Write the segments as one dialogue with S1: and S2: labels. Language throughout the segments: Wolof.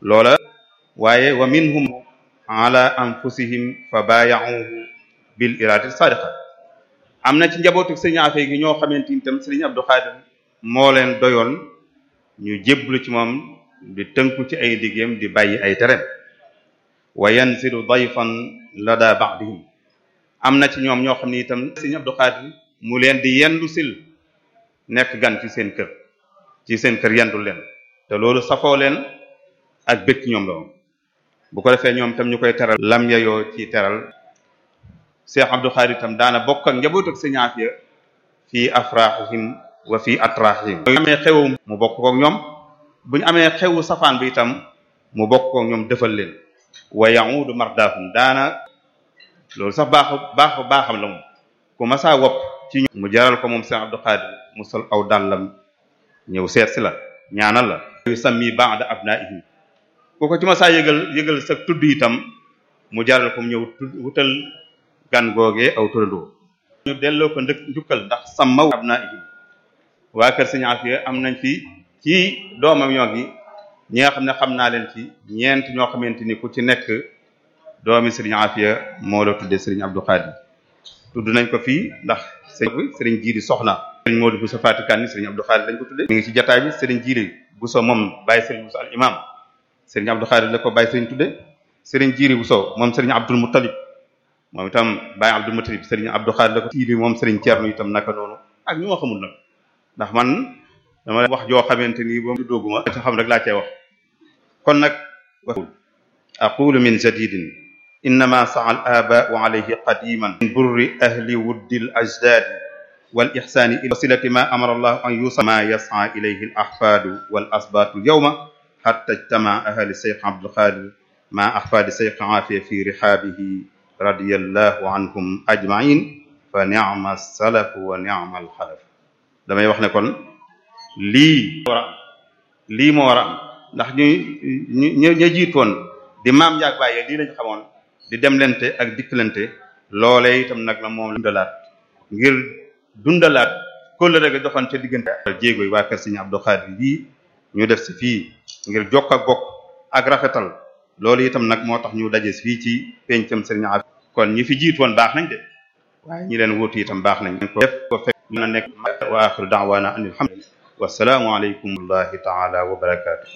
S1: loola waaye wa minhum ala anfusihim fa baaya'uhu bil iradati sadiqa am na ci njabootu sëriñ Afee gi ñoo xamante ni tam sëriñ Abdou Khadir moo leen doyoon ñu jéblu ci moom di tënku ci ay diggéem di bàyyi ay tere wa yanzilu dayfan lada ba'dihim am na ci ñoom ñoo xam ne itam sëriñ Abdou Khadir mu leen di yendu sil nekk gan ci seen kër ci seen kër yendul leen te loolu safoo leen ak bëkk ñoom la woon bu ko defee ñoom itam ñu koy teral lam yayoo ci teral Cheikh Abdou Khadir itam daana bokk ak njaboot ak sëriñ Afia fii afrahihim wa fii atrahihim bu ñu amee xewu mu bokk kook ñoom bu ñu amee xewu safaan bi itam mu bokk kook ñoom defal leen wa ya'udu mardahum daana loolu sax baaxu baaxu baaxam la moom ku masaa wopp ci mu jaral ko moom Cheikh Abdou Khadir mu sol aw dàllam ñëw seet si la ñaanal la yu sammi ba'da abnaihim ku ko ci masaa yëgal yëgal sa tudd itam mu jaral ko mu ñëw wutal gan googee aw turandoo ñu delloo ko ndëkk njukkal ndax sàmmaw abnaihim waa kër Sëriñ Afia am nañ fi ci doomam ñoo gi ñi nga xam ne xam naa leen ci ñeent ñoo xamante ni ku ci nekk doomi Sëriñ Afia moo la tuddee Sëriñ Abdou Khadir tudd nañ ko fii ndax sëriñ Sëriñ Jiiri soxna Sëriñ Modou Bousso Fatikan ni Sëriñ Abdou Khadir lañ ko tuddee mi ngi ci jataay bi Sëriñ Jiiri Bousso moom bàyyi Sëriñ Bousso al imam Sëriñ Abdou Khadir la ko bàyyi Sëriñ tuddee Sëriñ Jiiri Bousso moom Sëriñ Abdul Muttalib moom itam bàyyi Abdul Muttalib Sëriñ Abdou Khadir la ko tiili moom Sëriñ Ceerno itam naka noonu ak ñu ma xamul nag ndax man dama wax joo xamante ni ba mu dooguma ci xam rek laa cee wax kon nag aqulu min jadidin innama sa'a al aba'u alayhi qadiman min burri ahli wuddi al ajdadi wal ihsani ila wasilati ma amara allah an yusa ma yas'a ilayhi al ahfadu wal asbatu al yawma hatta ijtama ahli shaykh abdul qadir ma ahfadi shaykh afiya fi rihabihi radiyallahu anhum ajma'in fa ni'ma as-salaf wa ni'ma al khalaf damay wax ne kon lii war a am lii moo war a am ndax ñu ñu ñu jiitoon di maam njaag bàyyee lii lañ xamoon di demlante ak dikkalante loolee itam nag la moom dundalaat ngir dundalaat kóllëre ga doxoon ca diggante jéego yi waa kër Sëriñ Abdou Khadir lii ñu def si fii ngir jokk ak bokk ak rafetal loolu itam nag moo tax ñu daje fii ci pencam Sëriñ Afia kon ñi fi jiitoon baax nañ de waaye ñi leen wuutu itam baax nañ ko def ko fekk na nekk wa axiru da'wana an alhamdulillah wassalaamu aleykum wallahi taala wa barakatuh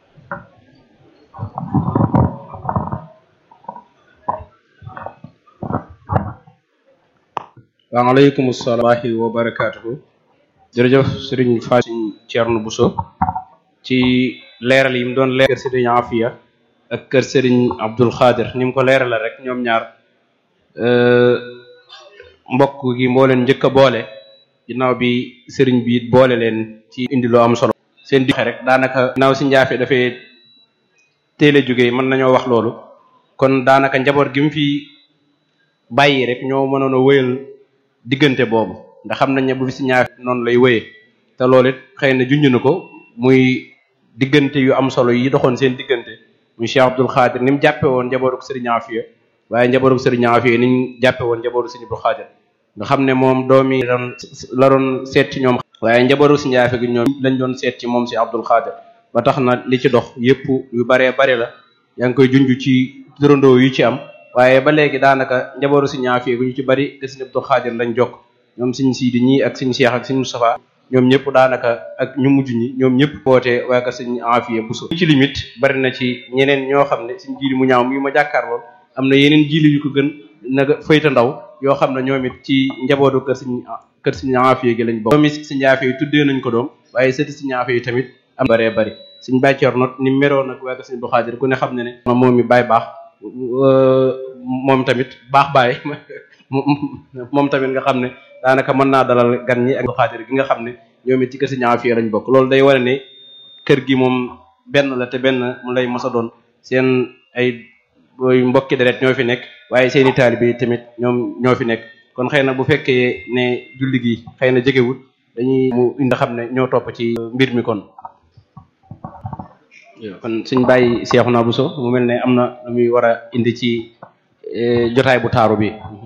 S2: waaleykum salaam wa barakaatuhu jërëjëf sëriñ Fatim Thierno Bousso ci leeral yi mu doon leeral kër sëriñ Afia ak kër sëriñ Abdul Khadir ni mu ko leerala rek ñoom ñaar mbokk gi moo leen njëkk a boole ginnaaw bi sëriñ bi it boole leen ci indi lu am solo seen di rek daanaka ginnaaw si njaafe dafay teel a jógee mën nañoo wax loolu kon daanaka njaboot gi mu fi bàyyi rek ñoo mënoon a wéyal diggante boobu ndax xam nañ ne bu fi si ñaafe noonu lay wéyee te loolu it xëy na junj na ko muy diggante yu am solo yi doxoon seen diggante muy Cheikh Abdul Khadir ni mu jàppe woon njabootu sëriñ Afia waaye njabootu sëriñ Afia ni ñu jàppe woon njabootu sëriñ Abdul Khadir nga xam ne moom doomi doon la doon seet ci ñoom waaye njabootu si njaafe gi ñoom lañ doon seet ci moom si Abdul Khadir ba tax na li ci dox yépp yu baree bari la yaa ngi koy junj ci turandoo yu ci am waaye ba léegi daanaka njabootu si ñaafe gi ñu ci bari te si Abdul Khadir lañ jokk ñoom siñ siidi ñii ak siñ Cheikh ak siñ Moustapha ñoom ñëpp daanaka ak ñu mujj ñi ñoom ñëpp woote waaye ka siñ Afia Bousso ci limite bari na ci ñeneen ñoo xam ne siñ jiili mu ñaaw mi ma jàkkaarlool am na yeneen jiili yu ko gën naga fayta ndaw yoo xam ne ñoom it ci njabootu kër siñ kër siñ Afia gi lañ bokk doomi siñ Afia yi tuddee nañ ko doom waaye sëti siñ Afia yi tamit am baree bari siñ bàccoor not ni meroon nag waaye ka siñ Abdou Khadir ku ne xam ne ne moom mi baay baax moom tamit baax baay moom tamit nga xam ne daanaka mën naa dalal gan ñi ak xaadir gi nga xam ne ñoom it ci kër Sëriñ Afia lañ bokk loolu day wane ne kër gi moom benn la te benn mu lay mos a doon seen ay booy mbokki deret ñoo fi nekk waaye seeni taalibe bi tamit ñoom ñoo fi nekk kon xëy na bu fekkee ne julli gi xëy na jegewut dañuy mu indi xam ne ñoo topp ci mbir mi kon kon suñ bàyyi Seexuna Buso mu mel ne am na lu muy war a indi ci jotaay bu taaru bi